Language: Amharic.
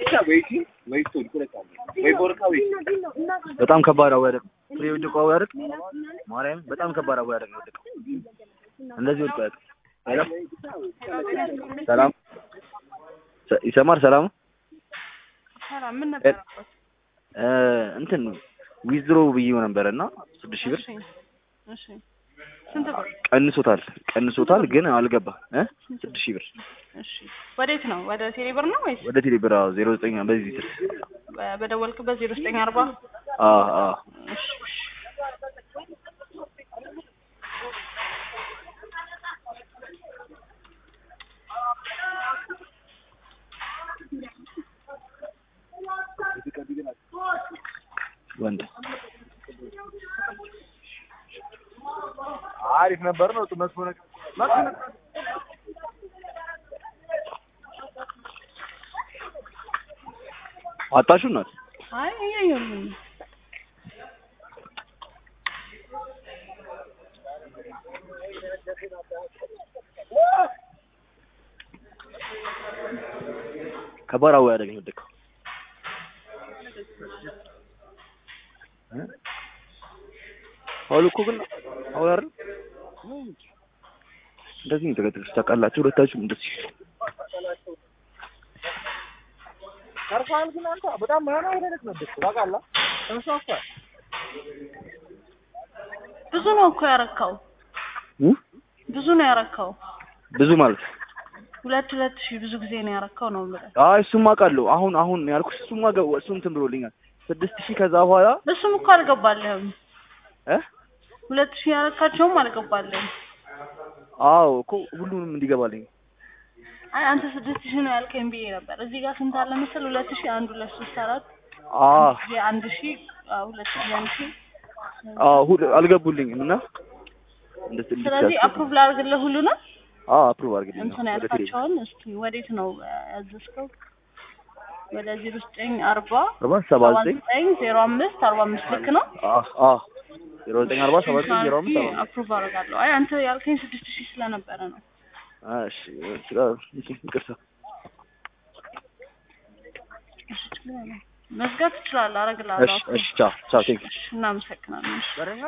በጣም ከባድ አወዳደቅ ፍሬ ወድቆ አወዳደቅ ማርያም በጣም ከባድ አወዳደቅ ነው ወደቀው። እንደዚህ ወድቆ ያውቅ ሄሎ ሰላም ሰ- ይሰማል ሰላም ሰላም ምን ነበር አባት? እ እንትን ዊዝድሮ ብዬው ነበር እና ስድስት ሺህ ብር እሺ እሺ ስንት ብር? ቀንሶታል ቀንሶታል ግን አልገባ እ ስድስት ሺህ ብር እሺ ወዴት ነው? ወደ ቴሌ ብር ነው ወይስ ወደ ቴሌ ብር አዎ ዜሮ ዘጠኝ በዚህ ስልክ በ- በደወልክበት ዜሮ ዘጠኝ አርባ አዎ አዎ እሺ እሺ ወንድ አሪፍ ነበር ነው መጥፎ ነገር መጥፎ ነገር አጣሹ ናት አይ እያየሁልኝ ነው። ከባድ አወዳደቅ ነው የወደቀው እ? አሁን እኮ ግን አሁን አይደል እንደዚህ ነው የተገደሉት ታውቃላችሁ ሁለታችሁም እንደዚህ ከርፋል ግን አንተ በጣም ማና ወደለት ነበር ታውቃለህ ተንሳፋ ብዙ ነው እኮ ያረካው እ? ብዙ ነው ያረካው ብዙ ማለት ሁለት ሁለት ሺህ ብዙ ጊዜ ነው ያረካው ነው የምልህ አይ እሱማ አውቃለሁ አሁን አሁን ያልኩሽ እሱማ ገ- እሱ እንትን ብሎልኛል ስድስት ሺህ ከዛ በኋላ እሱም እኮ አልገባልህም እ ሁለት ሺህ ያረካቸውም አልገባልህም አዎ እኮ ሁሉንም እንዲገባልኝ አይ አንተ ስድስት ሺህ ነው ያልከኝ ብዬ ነበር እዚህ ጋር ስንት አለ መሰል ሁለት ሺህ አንድ ሁለት ሶስት አራት አ የአንድ ሺህ አዎ፣ ሁለት ሺህ አንድ ሺህ አዎ ሁሉ አልገቡልኝም እና እንደዚህ ስለዚህ አፕሩቭ ላድርግልህ ሁሉንም አዎ አፕሩቭ አድርግልኝ እንትን ወደ ቴሌ ያልካቸውን እስኪ ወዴት ነው ያዘዝከው? ወደ ዜሮ ዘጠኝ አርባ አርባ ሰባ ዘጠኝ ዘጠኝ ዜሮ አምስት አርባ አምስት ልክ ነው። አ አ ዜሮ ዘጠኝ አርባ ሰባ ዘጠኝ ዜሮ አምስት አርባ አፕሩቭ አደርጋለሁ። አይ አንተ ያልከኝ ስድስት ሺህ ስለነበረ ነው። እሺ ይቅርታ መዝጋት ትችላለህ፣ አደርግልሃለሁ። እሺ እሺ ቻው ቻው ቴንክ እሺ፣ እናመሰግናለን። እሺ።